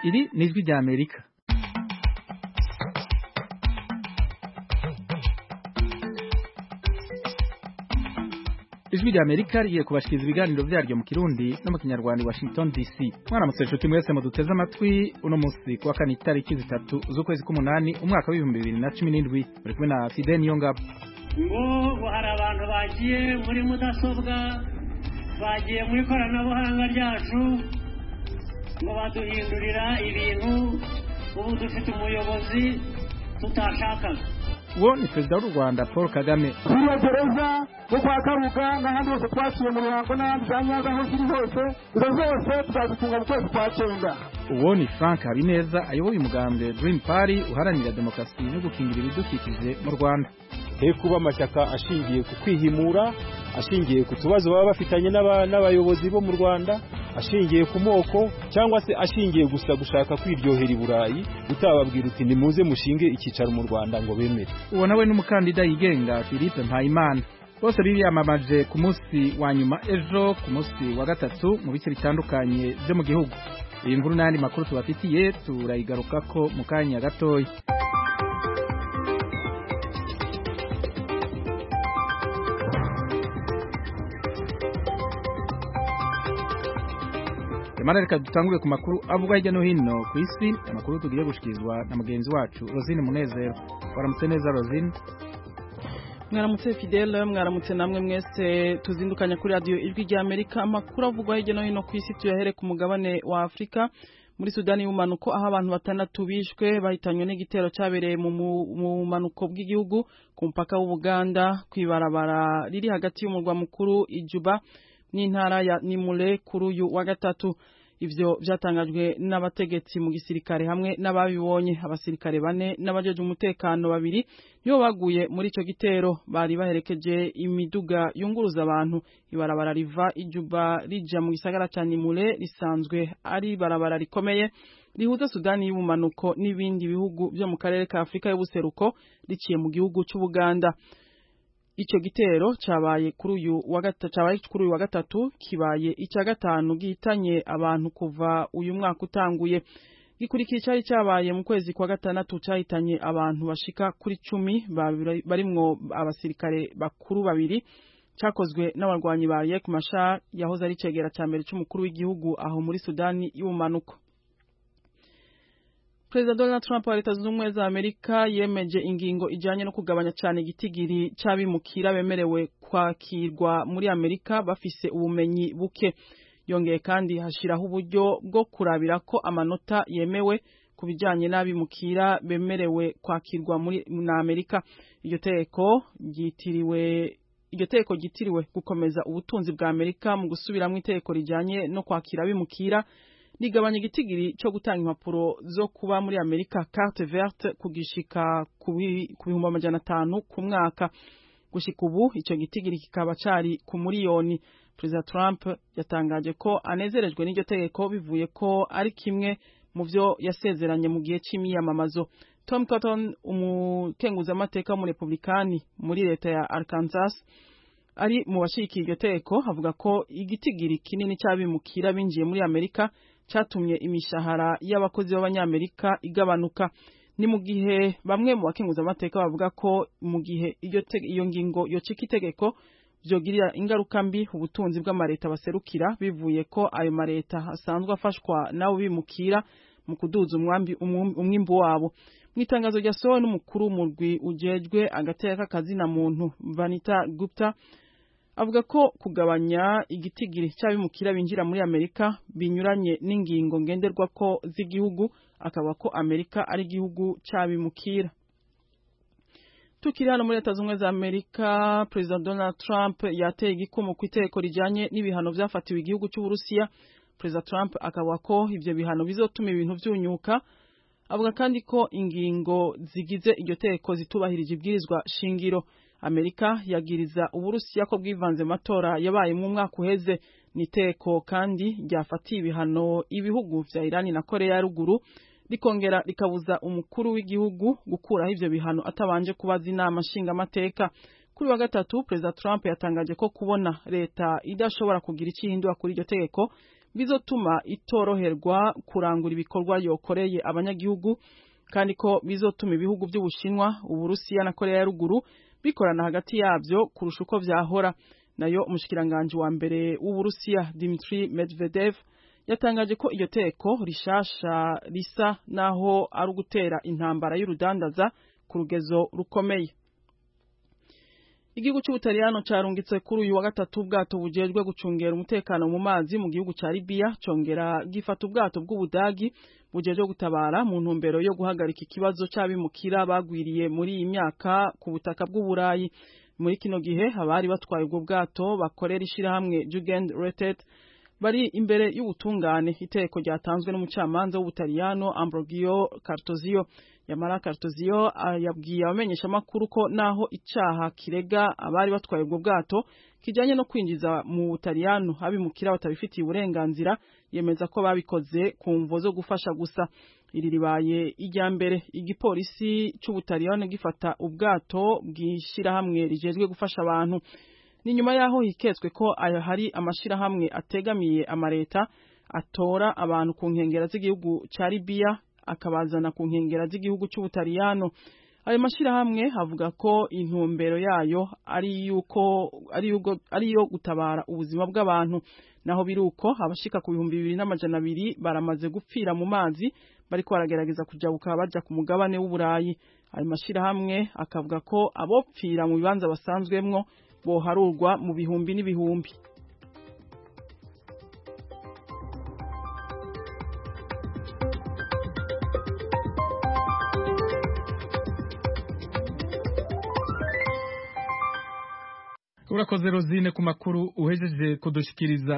iri ni ijwi rya amerika ijwi rya amerika rigiye kubashikiriza ibiganiro vyaryo mu kirundi no mu kinyarwanda i washington dc mwaramutse nshuti mwese muduteze amatwi uno musi kuwa kane itariki zitatu z'ukwezi k'umunani umwaka w'ibihumbi bibiri na cumi n'indwi muri kumwe na fide niyongabo ngo hari abantu bagiye muri mudasobwa bagiye mu ikoranabuhanga ryacu ngo baduhindurira ibintu ubu dufite umuyobozi tutashakaga uwo ni perezida w'u rwanda paul kagame ziriya gereza zo kwa kabuga n'ahandi hose twaciye mu ruhango n'ahandi za nyanza aho ziri hose izo zose tuzazifunga mu kwezi kwa cyenda uwo ni frank habineza ayoboye umugambwe green party uharanira demokarasi no gukingira ibidukikije mu rwanda he kuba amashyaka ashingiye ku kwihimura ashingiye ku tubazo baba bafitanye n'aba- n'abayobozi bo mu rwanda ashingiye ku moko cyangwa se ashingiye gusa gushaka kwiryohera i burayi utababwira uti nimuze mushinge icyicaro mu rwanda ngo bemere uwo nawe n'umukandida yigenga philippe mpayimana bose biyamamaje ku munsi wa nyuma ejo ku munsi wa gatatu mu bice bitandukanye byo mu gihugu iyi nkuru n'ayandi makuru tubafitiye turayigarukako mu kanya gatoya Emana reka dutangure ku makuru avugwa hirya no hino ku isi amakuru tugiye gushikirizwa na mugenzi wacu Rosine Munezero waramutse neza Rosine mwaramutse fidele mwaramutse namwe mwese tuzindukanya kuri radiyo ijwi rya amerika amakuru avugwa hirya no hino ku isi tuyahere ku mugabane wa afurika muri sudani y'ubumanuko aho abantu batandatu bishwe bahitanywe n'igitero cyabereye mu mu- mu bumanuko bw'igihugu ku mupaka w'ubuganda ku ibarabara riri hagati y'umurwa mukuru ijuba n'intara ya nimule kuri uyu wa gatatu ivyo vyatangajwe n'abategetsi mu gisirikare hamwe n'ababibonye abasirikare bane n'abajeje umutekano babiri nibo baguye muri ico gitero bari baherekeje imiduga yunguruza abantu ibarabara riva ijuba rija mu gisagara ca nimule risanzwe ari ibarabara rikomeye rihuza sudani y'ubumanuko n'ibindi bihugu vyo mu karere ka afurika y'ubuseruko riciye mu gihugu c'ubuganda Ico gitero cabaye kuri uyu wa gatatu cabaye kuri uyu wa gatatu kibaye icya gatanu gihitanye abantu kuva uyu mwaka utanguye gikurikiye cyari cyabaye mu kwezi kwa gatandatu cyahitanye abantu bashika kuri cumi babiri- barimwo abasirikare bakuru babiri cyakozwe n'abarwanyi ba Riek Machar yahoze ari cegera cya mbere c'umukuru w'igihugu aho muri Sudani y'ubumanuko Perezida Donald Trump wa Leta Zunze Ubumwe za Amerika yemeje ingingo ijanye no kugabanya cyane igitigiri c'abimukira bemerewe kwakirwa muri Amerika bafise ubumenyi buke. Yongeye kandi hashiraho uburyo bwo kurabira ko amanota yemewe ku bijanye n'abimukira bemerewe kwakirwa muri na Amerika. Iryo teko ryitiriwe iryo teko ryitiriwe gukomeza ubutunzi bwa Amerika mu gusubiramwo iteko rijanye no kwakira abimukira rigabanya igitigiri cyo gutanga impapuro zo kuba muri Amerika carte verte kugishika ku bi- ku bihumbi amajana atanu ku mwaka gushika ubu ico gitigiri kikaba cari ku miliyoni Perezida Trump yatangaje ko anezerejwe n'iryo tegeko bivuye ko ari kimwe mu vyo yasezeranye mu gihe c'imyiyamamazo Tom Cotton umukenguzamateka w'umurepublikani muri leta ya Arkansas ari mu bashigikiye iryo teko avuga ko igitigiri kinini cy'abimukira binjiye muri Amerika cyatumye imishahara y'abakozi b'abanyamerika igabanuka ni mu gihe bamwe mu bakenguzamateka bavuga ko mu gihe iryo te- iyo ngingo yocika itegeko vyogirira ingaruka mbi ubutunzi bw'amareta baserukira bivuye ko ayo mareta asanzwe afashwa nabo bimukira mu kuduza umwambi umwum- umwimbu wabo mu itangazo ryasohowe n'umukuru w'umurwi ujejwe agateka k'akazina muntu Vanita Gupta avuga ko kugabanya igitigiri cy'abimukira binjira muri Amerika binyuranye n'ingingo ngenderwako z'igihugu akaba ko Amerika ari igihugu cy'abimukira tukiri hano muri leta zunze za Amerika Perezida Donald Trump yateye igikumu ku iteko rijanye n'ibihano vyafatiwe igihugu cy'Uburusiya Perezida Trump akavuga ko ivyo bihano bizotuma ibintu vyunyuka avuga kandi ko ingingo zigize iryo teko zitubahirije ibwirizwa shingiro Amerika yagiriza Uburusiya ko bwivanze mu matora yabaye mu mwaka uheze niteko kandi ryafatiye ibihano ibihugu vya Irani na Korea ya ruguru rikongera rikabuza umukuru w'igihugu gukuraho ivyo bihano atabanje kubaza inama nshingamateka kuri wa gatatu perezida Trump yatangaje ko kubona leta idashobora kugira icyo ihindura kuri iryo tegeko bizotuma itoroherwa kurangura ibikorwa yokoreye abanyagihugu kandi ko bizotuma ibihugu by'Ubushinwa Uburusiya na Korea ya ruguru bikorana hagati yabyo kurusha uko vyahora nayo umushikiranganje wa mbere w'Uburusiya Dmitry Medvedev yatangaje ko iryo teko rishasha risa naho ari ugutera intambara y'urudandaza ku rugezo rukomeye Igihugu cy'Ubutaliyano carungitse kuri uyu wa gatatu ubwato bujejwe gucungera umutekano mu mazi mu gihugu ca Libya congera gifata ubwato bw'Ubudagi bujejwe gutabara mu ntumbero yo guhagarika ikibazo c'abimukira bagwiriye muri iyi myaka ku butaka bw'Uburayi muri kino gihe abari batwaye ubwo bwato bakorera ishirahamwe Jugendrettet bari imbere y'ubutungane iteko ryatanzwe n'umucamanza w'Ubutaliyano Ambrogio Cartozio Yamara Cartozio yabwiye abamenyesha makuru ko naho icaha kirega abari batwaye ubwo bwato kijanye no kwinjiza mu Butaliyano abimukira batabifitiye uburenganzira yemeza ko babikoze ku mvo zo gufasha gusa iri ribaye ijya mbere igipolisi c'Ubutaliyano gifata ubwato bw'ishirahamwe rijejwe gufasha abantu ni nyuma yaho hiketswe ko aya hari amashirahamwe ategamiye amareta atora abantu ku nkengera z'igihugu ca Libya akabazana ku nkengera z'igihugu cy'Ubutaliyano ayo mashirahamwe avuga ko intumbero yayo ari yuko ari yuko ari yo gutabara ubuzima bw'abantu naho biruko abashika ku bihumbi bibiri n'amajana abiri baramaze gupfira mu mazi bariko baragerageza kujabuka baja ku mugabane w'Uburayi ayo mashirahamwe akavuga ko abopfira mu bibanza basanzwemwo boharurwa mu bihumbi n'ibihumbi urakoze rozine ku makuru uhejeje kudushikiriza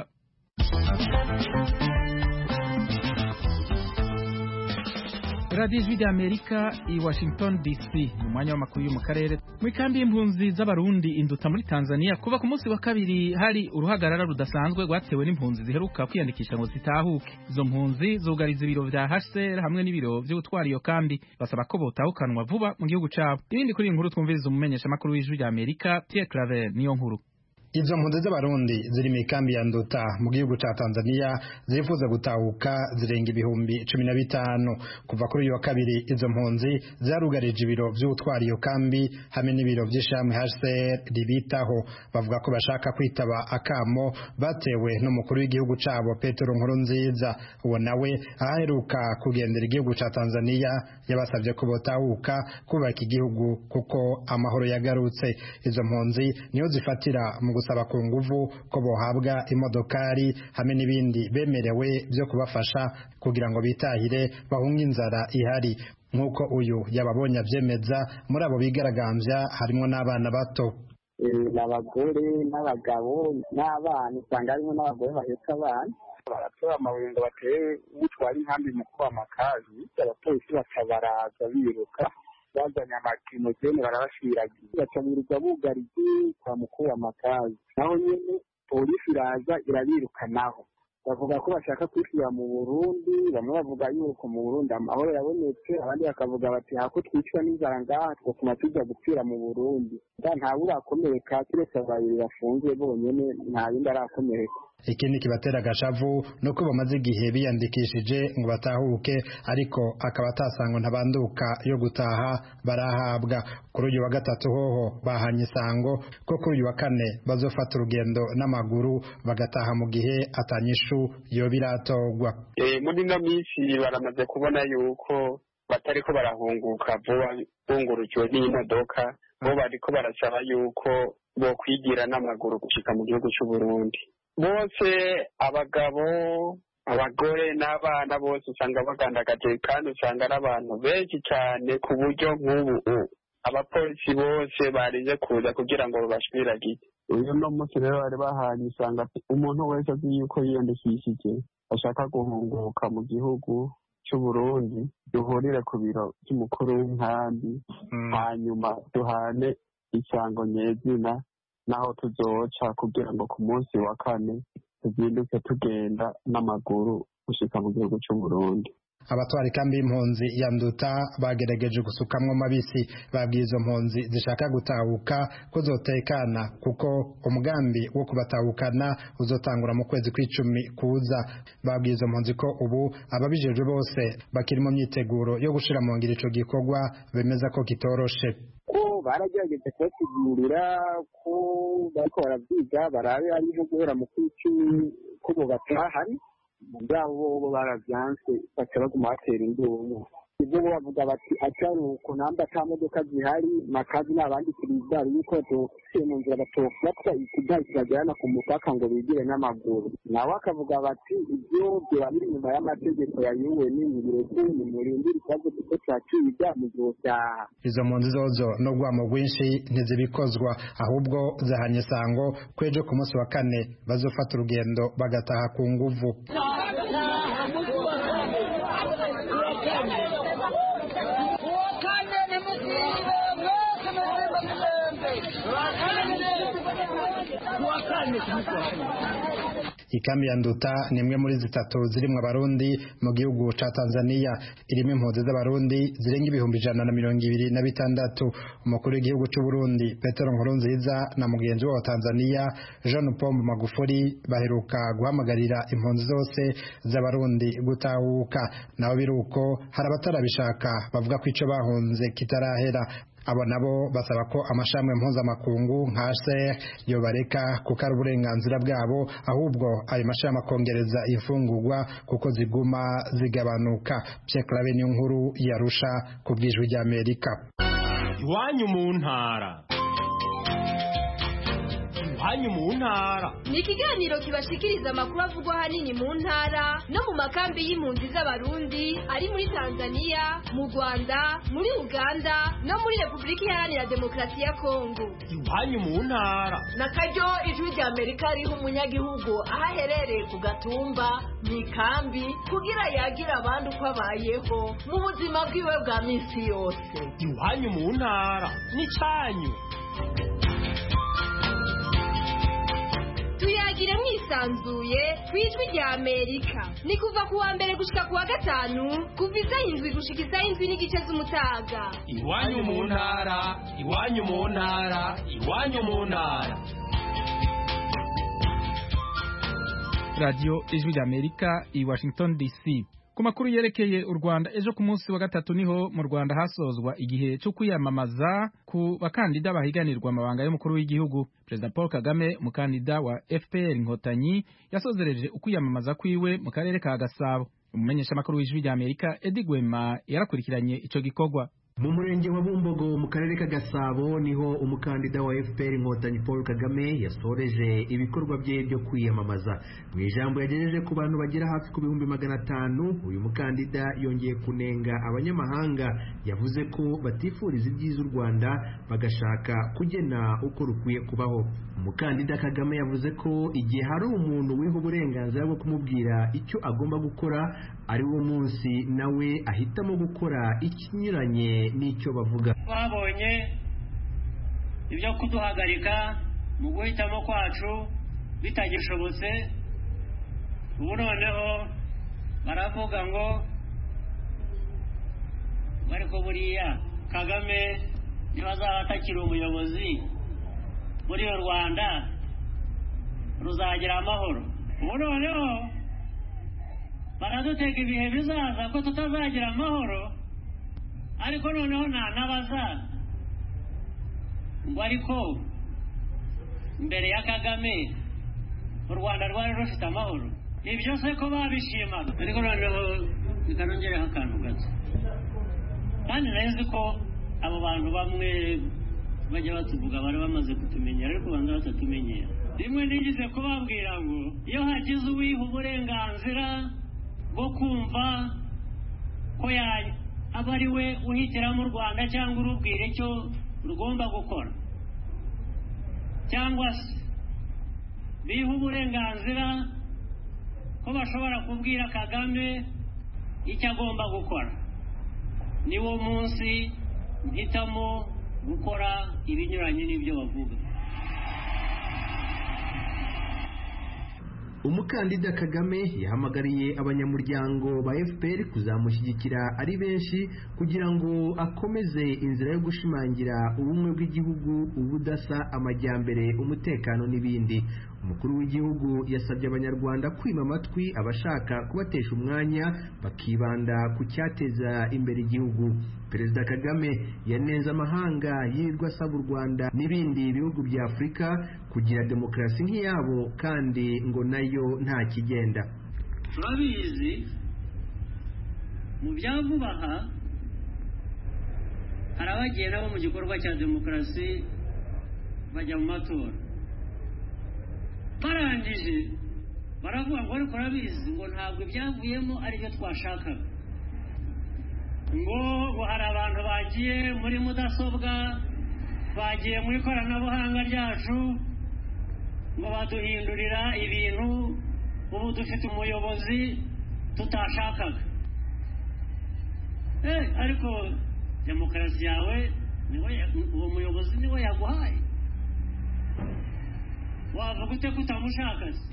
radiyo ijwi ry'amerika i washington dc mu mwanya w'amakuru yo mu karere mu ikambi y'impunzi z'abarundi induta muri tanzania kuva ku munsi wa kabiri hari uruhagarara rudasanzwe rwatewe n'impunzi ziheruka kwiyandikisha ngo zitahuke izo mpunzi zugariza ibiro vya hcr hamwe n'ibiro vyo gutwara iyo kambi basaba ko botahukanwa vuba mu gihugu cabo ibindi kuri iyi nkuru twumviriza umumenyeshamakuru w'ijwi ry'amerika pierre claver niyo nkuru izo mpunzi z'abarundi ziri mu ikambi ya nduta mu gihugu ca tanzania zifuza gutahuka zirenga ibihumbi cumi na bitanu kuva kuri uyu wa kabiri izo mpunzi zarugarije ibiro vy'utwara iyo kambi hamwe n'ibiro vy'ishamwe hcr ribitaho bavuga ko bashaka kwitaba akamo batewe n'umukuru w'igihugu cabo petero nkuru nziza uwo nawe aheruka kugendera igihugu ca tanzania yabasavye ko botahuka kubaka igihugu kuko amahoro yagarutse izo mpunzi niyo zifatira mu gusaba ku nguvu ko bohabwa imodokari hamwe n'ibindi bemerewe byo kubafasha kugira ngo bitahire bahunge inzara ihari nk'uko uyu yababonye abyemeza muri abo bigaragambya harimo n'abana bato abagore n'abagabo n'abana usanga harimo n'abagore bahetse abana baratora amabuye ngo batere utwara inkambi mu kuba amakazi abapolisi bakabaraza biruka bazanye amakinogene barabashiragiye bacabirirwa bugariye kwa mukuru w'amakazi naho nyene polisi iraza irabirukanaho bavuga ko bashaka kwishyira mu burundi bamwe bavuga yuko mu burundi amahoro yabonetse abandi bakavuga bati hako twicwa n'inzara ngaha tugatuma tujya gupfira mu burundi ntawe urakomereka kiretse babiri bafunzwe bonyene nta yindi arakomereka ikindi kibatera agashavu ni uko bamaze igihe biyandikishije ngo batahuke ariko akaba atasangwa ntabanduka yo gutaha barahabwa kuri uyu wa gatatu hoho bahanye isango ko kuri uyu wa kane bazofata urugendo n'amaguru bagataha mu gihe atanyishu yo biratogwa muri ino minsi baramaze kubona yuko batariko barahunguka vuba bungurukiwe n'imodoka bo bariko barasaba yuko bokwigira n'amaguru gushika mu gihugu c'u Burundi bose abagabo abagore n'abana bose usanga bagandagaje kandi usanga ari abantu benshi cyane ku buryo nk'ubu abapolisi bose barize kuza kugira ngo babashwiragiye uyu no munsi rero bari bahanye usanga umuntu wese azi yuko yiyandikishije ashaka guhunguka mu gihugu cy'u Burundi duhurire ku biro by'umukuru w'inkambi hanyuma duhane isango nyezina naho tuzoca kugira ngo ku munsi wa kane tuzinduke tugenda n'amaguru gushika mu gihugu cy'u Burundi abatwara ikambi y'impunzi ya nduta bagerageje gusukamwo mabisi babwiye izo mpunzi zishaka gutahuka ko zotekana kuko umugambi wo kubatahukana uzotangura mu kwezi kw'icumi kuza babwiye izo mpunzi ko ubu ababijejwe bose bakiri mu myiteguro yo gushira mu ngiro ico gikorwa bemeza ko kitoroshe ko baragerageje kubasigurira ko bariko baravyiga barabe ari nko guhera mu kw'icumi ko bo batahari mugabo bo baravyanse baca baguma batera induru ibyo bo bavuga bati atari uko namba ata modoka zihari makazi n'abandi kirizari yuko batofiye mu nzira batofatwa ikidari kibajyana ku mupaka ngo bigire n'amaguru nawe akavuga bati ibyo byoba biri inyuma y'amategeko ya un bireke nimurindire ikibazo kuko cyaciga mu gihe cyaha izo mpunzi zozo no rwamo rwinshi ntizibikozwa ahubwo zahanye sango ko ejo ku munsi wa kane bazofata urugendo bagataha ku nguvu ikambi ya nduta ni imwe muri zitatu zirimwo abarundi mu gihugu ca tanzania irimo impunzi z'abarundi zirenga ibihumbi ijana na mirongo ibiri na bitandatu umukuru w'igihugu c'uburundi petero nkurunziza na mugenzi we wa tanzania jean pombe magufuri baheruka guhamagarira impunzi zose z'abarundi gutahuka nabo biruko hari abatarabishaka bavuga ko ico bahunze kitarahera abo nabo basaba ko amashami mpuzamakungu nka ser yobareka kuko ari uburenganzira bwabo ahubwo ayo mashami akongereza imfungurwa kuko ziguma zigabanuka Pierre Claver niyo nkuru yarusha ku bwijwi ry'Amerika iwanyu mu ntara iwanyu mu ntara ni ikiganiro kibashikiriza amakuru avugwa ahanini mu ntara no mu makambi y'impunzi z'abarundi ari muri tanzania mu rwanda muri uganda no muri repubulika iharanira demokarasi ya kongo iwanyu mu ntara na karyo ijwi rya amerika riha umunyagihugu aho aherereye ku gatumba mu ikambi kugira yagira abandi uko abayeho mu buzima bwiwe bwa minsi yose iwanyu mu ntara n'icyanyu tuyagire mwisanzuye ku ijwi rya amerika ni kuva ku wa mbere gushika ku wa gatanu kuva isaha indwi gushika isaha indwi n'igice z'umutaga iwanyu mu ntara iwanyu mu ntara iwanyu mu ntara radiyo ijwi rya amerika i washington dc ku makuru yerekeye u rwanda ejo ku munsi wa gatatu niho mu rwanda hasozwa igihe cyo kwiyamamaza ku bakandida bahiganirwa amabanga y'umukuru w'igihugu perezida paul kagame umukandida wa fpr inkotanyi yasozereje ukwiyamamaza kwiwe mu karere ka gasabo umumenyeshamakuru w'ijwi rya amerika edi gwema yarakurikiranye ico gikorwa mu murenge wa bumbogo mu karere ka gasabo niho umukandida wa fpr inkotanyi paul kagame yasoreje ibikorwa bye byo kwiyamamaza mu ijambo yagejeje ku bantu bagera hafi ku bihumbi magana atanu uyu mukandida yongeye kunenga abanyamahanga yavuze ko batifuriza ibyiza u rwanda bagashaka kugena uko rukwiye kubaho umukandida kagame yavuze ko igihe hari umuntu wiha uburenganzira bwo kumubwira icyo agomba gukora ari wo munsi nawe ahitamo gukora ikinyuranye n'icyo bavuga twabonye ibyo kuduhagarika mu guhitamo kwacu bitagishobotse ubu noneho baravuga ngo ariko buriya kagame niba azaba atakiri umuyobozi muri u rwanda ruzagira amahoro ubu noneho baradutega ibihe bizaza ko tutazagira amahoro ariko noneho ntanabaza ngo ariko mbere ya kagame u rwanda rwari rufite amahoro ibyo se ko babishimaga ariko noneho bikanongereho akantu gato kandi nzi ko abo bantu bamwe bajya batuvuga bari bamaze kutumenyera ariko banza batatumenyera rimwe nigize kubabwira ngo iyo hagize uwiha uburenganzira bwo kumva ko aba ari we uhitiramo u rwanda cyangwa urubwira icyo rugomba gukora cyangwa se biha uburenganzira ko bashobora kubwira kagame icyo agomba gukora niwo munsi mpitamo gukora ibinyuranye n'ibyo bavuga umukandida kagame yahamagariye abanyamuryango ba fpr kuzamushyigikira ari benshi kugira ngo akomeze inzira yo gushimangira ubumwe bw'igihugu ubudasa amajyambere umutekano n'ibindi umukuru w'igihugu yasabye abanyarwanda kwima amatwi abashaka kubatesha umwanya bakibanda ku cyateza imbere igihugu perezida kagame yanenze amahanga yirirwa asaba u rwanda n'ibindi bihugu bya afurika kugira demokarasi nk'iyabo kandi ngo nayo nta kigenda turabizi mu bya vuba aha hari abagiye nabo mu gikorwa cya demokarasi bajya mu matora barangije baravuga ngo ariko urabizi ngo ntabwo ibyavuyemo aribyo twashakaga ngo ngo hari abantu bagiye muri mudasobwa bagiye mu ikoranabuhanga ryacu ngo baduhindurira ibintu ubu dufite umuyobozi tutashakaga eh ariko demokarasi yawe uwo muyobozi niwe yaguhaye wavuga ute ko utamushaka se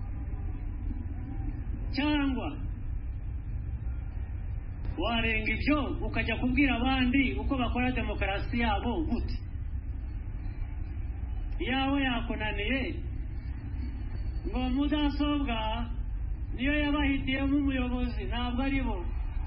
cyangwa warenga ibyo ukajya kubwira abandi uko bakora demokarasi yabo gute yawe yakunaniye ngo mudasobwa niyo yabahitiyemo umuyobozi ntabwo ari bo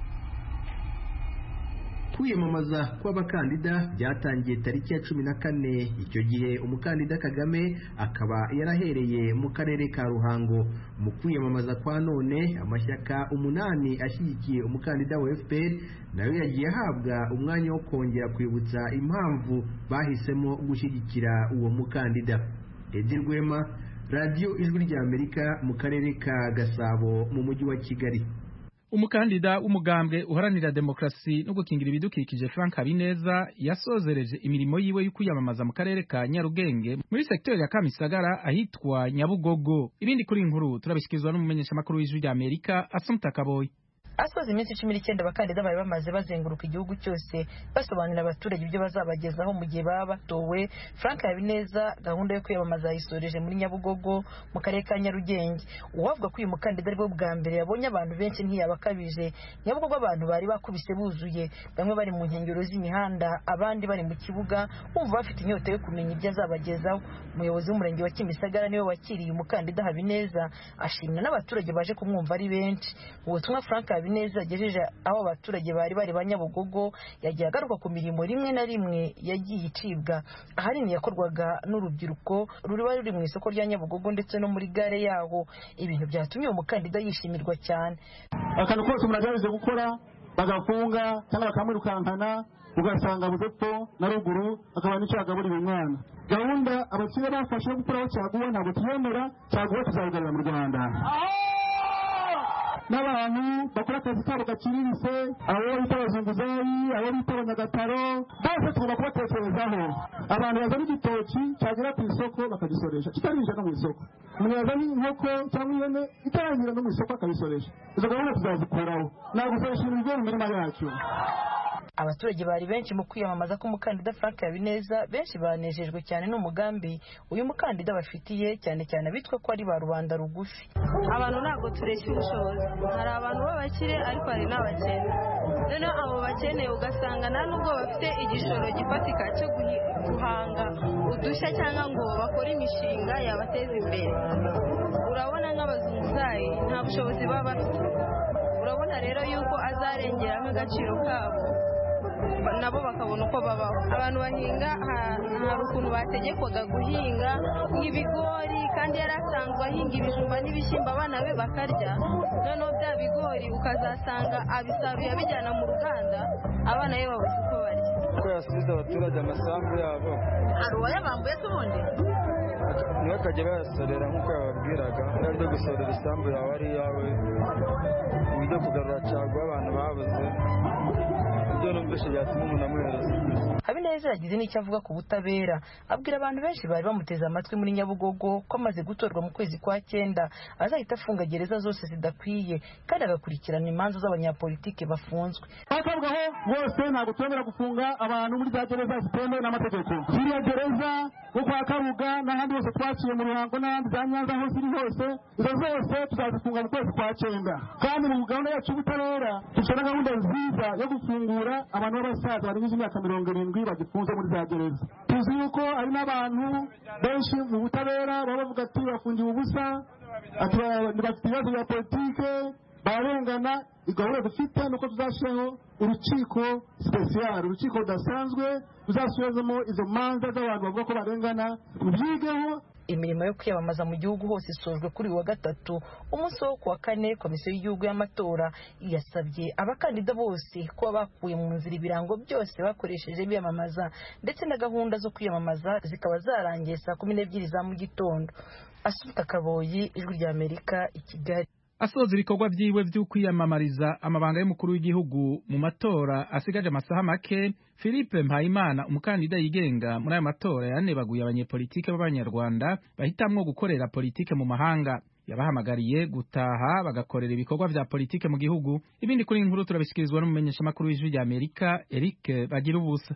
kwiyamamaza kw'abakandida byatangiye tariki ya cumi na kane icyo gihe umukandida kagame akaba yarahereye mu karere ka ruhango mu kwiyamamaza kwa none amashyaka umunani ashyigikiye umukandida wa fpr nayo yagiye ahabwa umwanya wo kongera kwibutsa impamvu bahisemo gushyigikira uwo mukandida edi rwema radiyo ijwi ry'amerika mu karere ka gasabo mu mujyi wa kigali umukandida w'umugambwe uharanira demokarasi no gukingira ibidukikije Frank Habineza yasozereje imirimo yiwe yo kwiyamamaza mu karere ka Nyarugenge muri sekiteri ya Kamisagara ahitwa Nyabugogo ibindi kuri inkuru turabishyikirizwa n'umumenyeshamakuru w'ijwi rya Amerika Asumta Kaboyi asoza iminsi cumi n'icyenda abakandida bari bamaze bazenguruka igihugu cyose basobanurira abaturage ibyo bazabagezaho mu gihe baba batowe frank habineza gahunda yo kwiyamamaza yayisoreje muri nyabugogo mu karere ka nyarugenge uwavuga ko uyu mukandida ari bwo bwa mbere yabonye abantu benshi ntiyabakabije nyabugogo abantu bari bakubise buzuye bamwe bari mu nkengero z'imihanda abandi bari mu kibuga bumva bafite inyota yo kumenya ibyo azabagezaho umuyobozi w'umurenge wa kimisagara niwe wakiriye umukandida habineza ashimwa n'abaturage baje kumwumva ari benshi ubutumwa frank habineza yagejeje aho abaturage bari bari ba nyabugogo yagiye agaruka ku mirimo rimwe na rimwe yagiye icibwa ahanini yakorwaga n'urubyiruko ruriba ruri mu isoko rya nyabugogo ndetse no muri gare yaho ibintu byatumye uwo mukandida yishimirwa cyane akantu kose umuntu agerageza gukora bagafunga cyangwa bakamwirukankana ugasanga budepfo na ruguru akaba n'icyo yagaburira umwana gahunda abakire bafashe yo gukuraho cyaguwa ntabwo tuyemera cyaguwa tuzayigarura mu rwanda n'abantu bakora akazi kabo gaciriritse abo bita abazunguzayi abo bita abanyagataro bose tugomba kubatekerezaho abantu bazana igitoki cyagera ku isoko bakagisoresha kitarinjira no mu isoko umuntu yazana inkoko cyangwa ihene itarangira no mu isoko akabisoresha izo gahunda tuzazikuraho ntabwo gusoresha ibintu bigiye mu mirima yacu abaturage bari benshi mu kwiyamamaza k'umukandida frank habineza benshi banejejwe cyane n'umugambi uyu mukandida bafitiye cyane cyane abitwa ko ari ba rubanda rugufi abantu ntabwo tureshya ubushobozi hari abantu b'abakire ariko hari n'abakene noneho abo bakeneye ugasanga nta nubwo bafite igishoro gifatika cyo guhanga udushya cyangwa ngo bakore imishinga yabateza imbere urabona nk'abazunguzayi nta bushobozi baba bafite urabona rero yuko azarengera nk'agaciro kabo nabo bakabona uko babaho abantu bahinga hari ukuntu bategekwaga guhinga nk'ibigori kandi yari asanzwe ahinga ibijumba n'ibishyimbo abana be bakarya noneho bya bigori ukazasanga abisaruye abijyana mu ruganda abana be babuze uko barya ko yasubiza abaturage amasambu yabo hari uwayabambuye se ubundi niwe akajya bayasorera nk'uko yababwiraga niba byo gusorera isambu yawe ari iyawe ibyo kugarura caguwa abantu babuze ibyo numvise byatuma umuntu amuhereza habineza yagize n'icyo avuga ku butabera abwira abantu benshi bari bamuteze amatwi muri nyabugogo ko amaze gutorwa mu kwezi kwa cyenda azahita afunga gereza zose zidakwiye kandi agakurikirana imanza z'abanyapolitike bafunzwe bakabwaho bose ntabwo twemera gufunga abantu muri za gereza zitemewe n'amategeko ziriya gereza nko kwa kabuga n'ahandi hose twaciye mu ruhango n'ahandi za nyanza aho ziri hose izo zose tuzazifunga mu kwezi kwa cyenda kandi mu gahunda yacu y'ubutabera dufite na gahunda nziza yo gufungura abantu b'abasaza barengeje imyaka mirongo irindwi bagifunze muri za gereza tuzi yuko hari n'abantu benshi mu butabera baba bavuga ati bafungiwe ubusa ati bafite ibibazo bya politike bararengana igahunda dufite nuko tuzashyiraho urukiko sipesiyari urukiko rudasanzwe ruzasubizamo izo manza z'abantu bavuga ko barengana rubyigeho imirimo yo kwiyamamaza mu gihugu hose isojwe kuri uyu wa gatatu umunsi wo kuwa kane komisiyo y'igihugu y'amatora yasabye abakandida bose kuba bakuye mu nzira ibirango byose bakoresheje biyamamaza ndetse na gahunda zo kwiyamamaza zikaba zarangiye saa kumi n'ebyiri za mu gitondo asuta kaboyi ijwi rya amerika i kigali asoza ibikorwa byiwe byo kwiyamamariza amabanga y'umukuru w'igihugu mu matora asigaje amasaha make philippe mpayimana umukandida yigenga muri aya matora yanebaguye abanyepolitike b'abanyarwanda bahitamwo gukorera politike mu mahanga yabahamagariye gutaha bagakorera ibikorwa vya politike mu gihugu ibindi kuri inkuru turabishikirizwa n'umumenyeshamakuru w'ijwi rya amerika eric bagira ubusa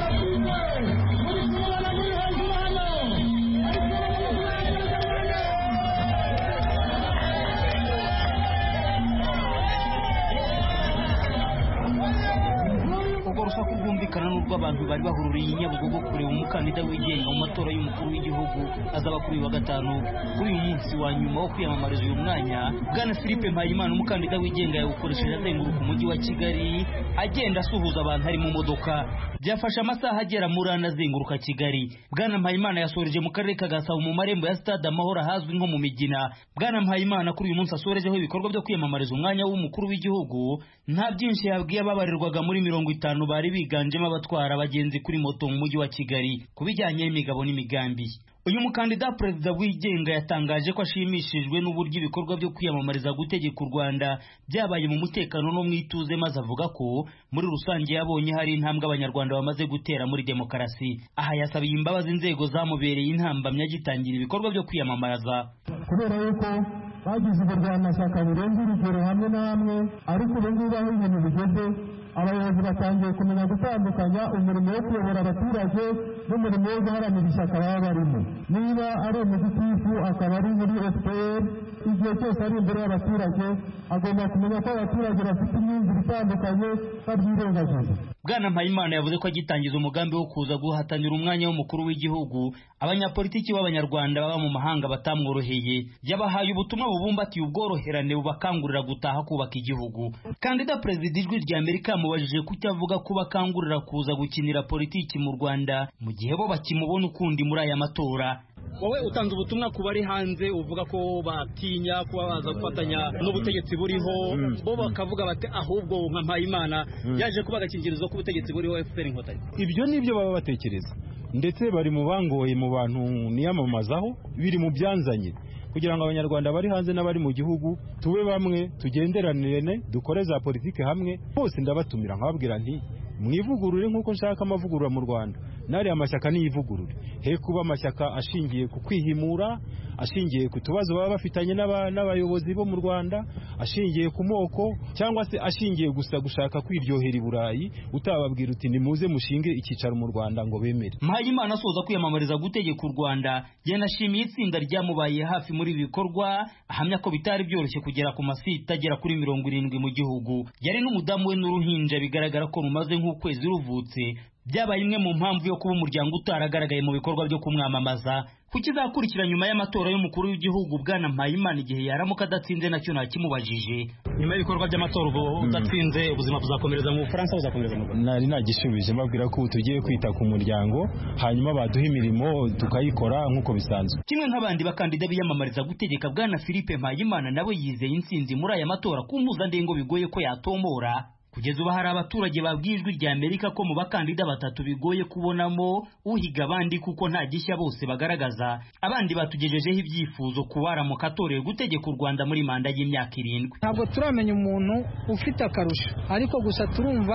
urusaku rwumvikana n'urw'abantu bari bahururiye i nyabugogo kureba umukandida wigenga mu matora y'umukuru w'igihugu azaba kuri uyu wa gatanu kuri uyu munsi wa nyuma wo kwiyamamariza uyu mwanya bwana philippe mpayimana umukandida wigenga yawukoresheje azenguruka umujyi wa kigali agenda asuhuza abantu ari mu modoka byafashe amasaha agera muri ane azenguruka kigali bwana mpayimana yasoreje mu karere ka gasabo mu marembo ya stade amahoro ahazwi nko mu migina bwana mpayimana kuri uyu munsi asorejeho ibikorwa byo kwiyamamariza umwanya w'umukuru w'igihugu nta byinshi yabwiye ababarirwaga muri mirongo itanu bari biganjemo abatwara abagenzi kuri moto mu mujyi wa kigali ku bijyanye n'imigabo n'imigambi uyu mukandida perezida wigenga yatangaje ko ashimishijwe n'uburyo ibikorwa byo kwiyamamariza gutegeka u rwanda byabaye mu mutekano no mu ituze maze avuga ko muri rusange yabonye hari intambwe abanyarwanda bamaze gutera muri demokarasi aha yasabiye imbabazi inzego zamubereye intambamyi agitangira ibikorwa byo kwiyamamariza kubera yuko bagize uburwanashyaka burenze urugero hamwe na hamwe ariko ubu ngubu aho ibintu bigeze abayobozi batangiye kumenya gutandukanya umurimo wo kuyobora abaturage n'umurimo wo guharanira ishyaka baba barimo niba ari umugitifu akaba ari muri fpr igihe cyose ari imbere y'abaturage agomba kumenya ko abaturage bafite imyumvire itandukanye babyirengagiza bwana mpayimana yavuze ko agitangiza umugambi wo kuza guhatanira umwanya w'umukuru w'igihugu abanyapolitiki b'abanyarwanda baba mu mahanga batamworoheye yabahaye ubutumwa bubumbatiye ubworoherane bubakangurira gutaha kubaka igihugu kandida perezida ijwi rya amerika yamubajije ku cyo avuga ko bakangurira kuza gukinira politiki mu rwanda mu gihe bo bakimubona ukundi muri aya matora wowe utanze ubutumwa ku bari hanze uvuga ko batinya kuba baza gufatanya n'ubutegetsi buriho bo bakavuga bati ahubwo nka mpayimana yaje kuba agakingirizo k'ubutegetsi buriho fpr inkotanyi ibyo ni byo baba batekereza ndetse bari mu bangoye mu bantu niyamamazaho biri mu byanzanye kugira ngo abanyarwanda bari hanze n'abari mu gihugu tube bamwe tugenderanire dukore za politiki hamwe bose ndabatumira nkababwira nti mwivugurure nk'uko nshaka amavugurura mu rwanda n'ariya amashyaka niyivugurure he kuba amashyaka ashingiye ku kwihimura ashingiye ku tubazo baba bafitanye n'abayobozi bo mu rwanda ashingiye ku moko cyangwa se ashingiye gusa gushaka kwiryohera i burayi utababwira uti nimuze mushinge icyicaro mu rwanda ngo bemere mpayimana asoza kwiyamamariza gutegeka u rwanda yanashimiye itsinda ryamubaye hafi muri ibi bikorwa ahamya ko bitari byoroshye kugera ku masita agera kuri mirongo irindwi mu gihugu yari n'umudamu we n'uruhinja bigaragara ko rumaze nk'ukwezi ruvutse byabaye imwe mu mpamvu yo kuba umuryango utaragaragaye mu bikorwa byo kumwamamaza ku kizakurikira nyuma y'amatora y'umukuru w'igihugu bwana mpayimana igihe yaramuka adatsinze nacyo ntakimubajije nyuma y'ibikorwa by'amatora ubwo udatsinze ubuzima buzakomereza mu bufaransa buzakomereza mu rwanda nari nagishubije mbabwira ko tugiye kwita ku muryango hanyuma baduha imirimo tukayikora nk'uko bisanzwe kimwe nk'abandi bakandida biyamamariza gutegeka bwana philippe mpayimana nawe yizeye intsinzi muri aya matora ku mpuzandengo bigoye ko yatomora kugeza ubu hari abaturage babwiye ijwi rya amerika ko mu bakandida batatu bigoye kubonamo uhiga abandi kuko nta gishya bose bagaragaza abandi batugejejeho ibyifuzo ku baramuka atorewe gutegeka u rwanda muri manda y'imyaka irindwi ntabwo turamenya umuntu ufite akarusho ariko gusa turumva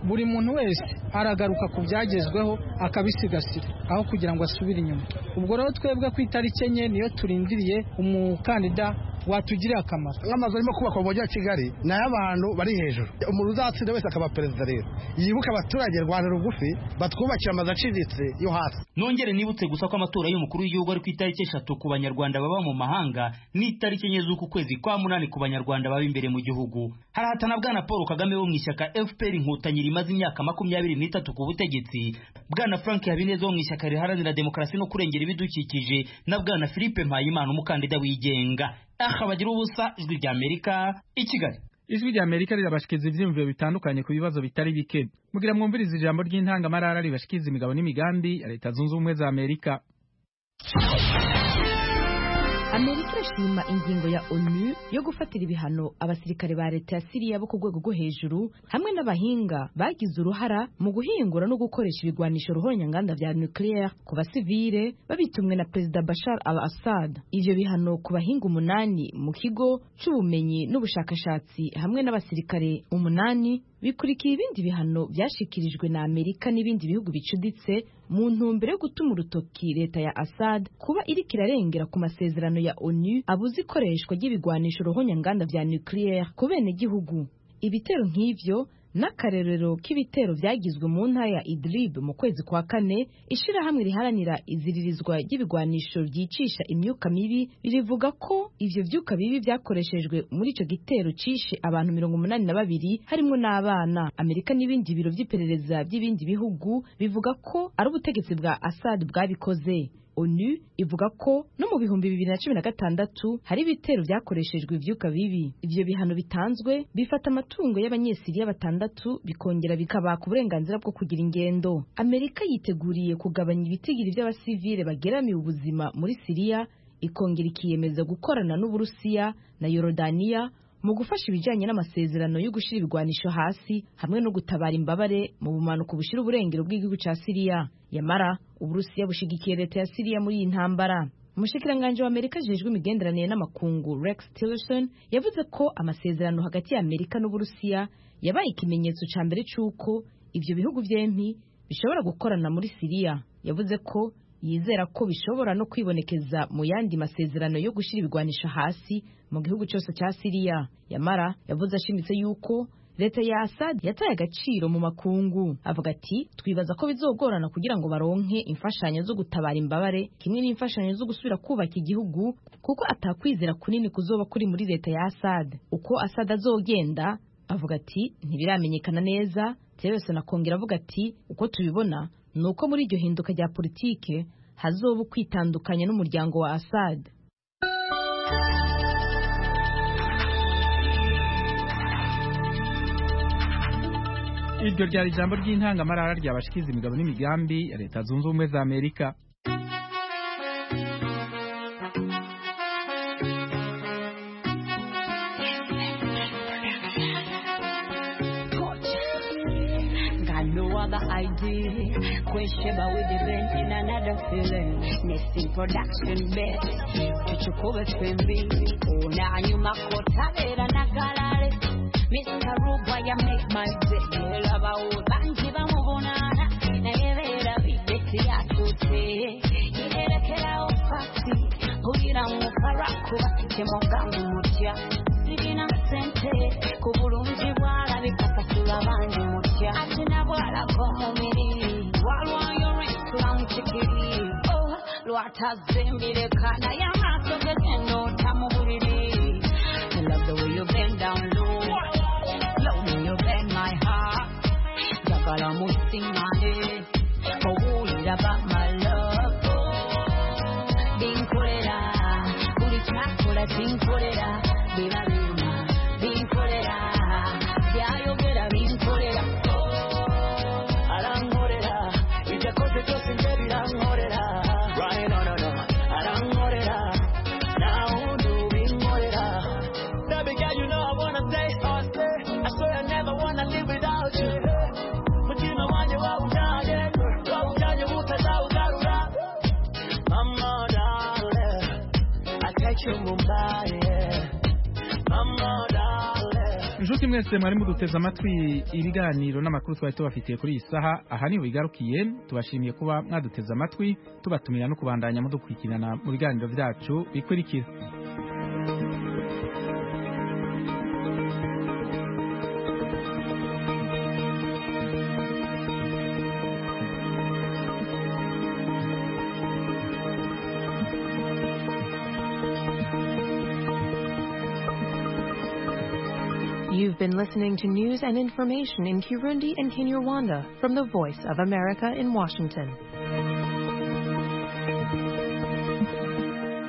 buri muntu wese aragaruka ku byagezweho akabisigasira aho kugira ngo asubire inyuma ubwo rero twebwe ku itariki enye niyo turindiriye umukandida watugirira akamaro nk'amazu arimo kubakwa mu mujyi wa kigali ni ay'abantu bari hejuru umuntu uzatsinda wese akaba perezida rero yibuke abaturage rwanda rugufi batwubakira amazu aciriritse yo hasi nongere nibutse gusa ko amatora y'umukuru w'igihugu ari ku itariki eshatu ku banyarwanda baba mu mahanga n'itariki enye z'uku kwezi kwa munani ku banyarwanda baba imbere mu gihugu harahatana bwana paul kagame wo mu ishyaka fpr inkotanyi rimaze imyaka makumyabiri n'itatu ku butegetsi bwana frank habineza wo mu ishyaka riharanira demokarasi no kurengera ibidukikije na bwana philippe mpayimana umukandida wigenga aha bagira ubusa ijwi rya amerika i kigali ijwi rya amerika rirabashikiriza ibyiyumviro bitandukanye ku bibazo bitari bike mugira mwumvirize ijambo ry'intangamarara ribashikiriza imigabo n'imigambi ya leta zunze ubumwe za amerika amerika irashima ingingo ya onu yo gufatira ibihano abasirikare ba leta ya siriya bo ku rwego rwo hejuru hamwe n'abahinga bagize uruhara mu guhingura no gukoresha ibigwanisho ruhonyanganda vya nucleaire ku basivile babitumwe na perezida bashar al assad ivyo bihano ku bahinga umunani mu kigo c'ubumenyi n'ubushakashatsi hamwe n'abasirikare umunani bikurikiye ibindi bihano byashikirijwe na Amerika n'ibindi bihugu bicuditse mu ntumbero yo gutuma urutoki leta ya Assad kuba iriko irarengera ku masezerano ya ONU abuze ikoreshwa ry'ibigwanisho ruhonyanganda vya nucleaire ku bene gihugu ibitero nk'ivyo n'akarerero k'ibitero byagizwe mu ntara ya Idlib mu kwezi kwa kane ishirahamwe riharanira iziririzwa ry'ibigwanisho ryicisha imyuka mibi rivuga ko ivyo vyuka bibi vyakoreshejwe muri ico gitero cishe abantu mirongo umunani na babiri harimwo n'abana Amerika n'ibindi biro vy'iperereza by'ibindi bihugu bivuga ko ari ubutegetsi bwa Assad bwabikoze onu ivuga ko no mu bihumbi bibiri na cumi na gatandatu hari ibitero byakoreshejwe ivyuka bibi ivyo bihano bitanzwe bifata amatungo y'abanyesiriya batandatu bikongera bikabaka uburenganzira bwo kugira ingendo amerika yiteguriye kugabanya ibitigiri by'abasivile bageramiye ubuzima muri siriya ikongera ikiyemeza gukorana n'uburusiya na yorodaniya mu gufasha ibijyanye n'amasezerano yo gushyira ibigwanisho hasi hamwe no gutabara imbabare mu bumanuko bushira uburengero bw'igihugu cya siriya yamara uburusiya bushigikiye leta ya siriya muri iyi ntambara umushikiranganji wa amerika ajejwe imigenderanire n'amakungu rex tillerson yavuze ko amasezerano hagati ya amerika n'uburusiya yabaye ikimenyetso cya mbere cy'uko ibyo bihugu byempi bishobora gukorana muri siriya yavuze ko yizera ko bishobora no kwibonekeza mu yandi masezerano yo gushyira ibigwanisho hasi mu gihugu cyose cya siriya yamara yavuze ashimitse yuko leta ya Assad yataye agaciro mu makungu avuga ati twibaza ko bizogorana kugira ngo baronke imfashanyo zo gutabara imbabare kimwe n'imfashanyo zo gusubira kubaka igihugu kuko atakwizera kunini kuzoba kuri muri leta ya Assad uko Assad azogenda avuga ati ntibiramenyekana neza Tillerson akongera avuga ati uko tubibona ni uko muri iryo hinduka rya politike hazoba ukwitandukanya n'umuryango wa Assad iryo ryari ijambo ry'intangamarara ryabashikiza imigabo n'imigambi ya leta zunze ubumwe za amerika Got no other idea. Question about with the rent in another feeling. Next in production best. Tuchukue fembi. Una nyuma kota vera na galare. Mr. Ruba ya make my day. Lava ubanji ba mubonana. Na yevera bideti ya tute. Yerekera ofasi. Kugira mukara kuba temongangu mutya. Sirina sente. Kubulungi bwala bikakasula banji mutya. Ati na bwala komumiri. Walwayo restaurant chikiri. Oh, lwatazimbire kana ya maso gagendo tamubuliri. I love the way you bend down low. Love when you bend my heart. Jagala musimane. Owulira about my love. Binkolera. Buli kyakola tinkolera. Birabima. Binkolera. Byayogera binkolera. Arankolera. Ibyakoze byose nje birankolera. Right, no, no, no. Arankolera. Nawe ndubinkolera. Baby girl, you know I wanna stay or stay. I swear I never wanna live without you. Mutima wanjye wawujyanye, wawujyanye utazawugarura. Mama darling, I take you Mumbai. Mama darling, inshuti mwese mwari muduteze amatwi ibiganiro n'amakuru twari tubafitiye kuri iyi saha aha niho bigarukiye tubashimiye kuba mwaduteze amatwi tubatumira no kubandanya mudukurikirana mu biganiro byacu bikurikira You've been listening to news and information in Kirundi and Kinyarwanda from the Voice of America in Washington.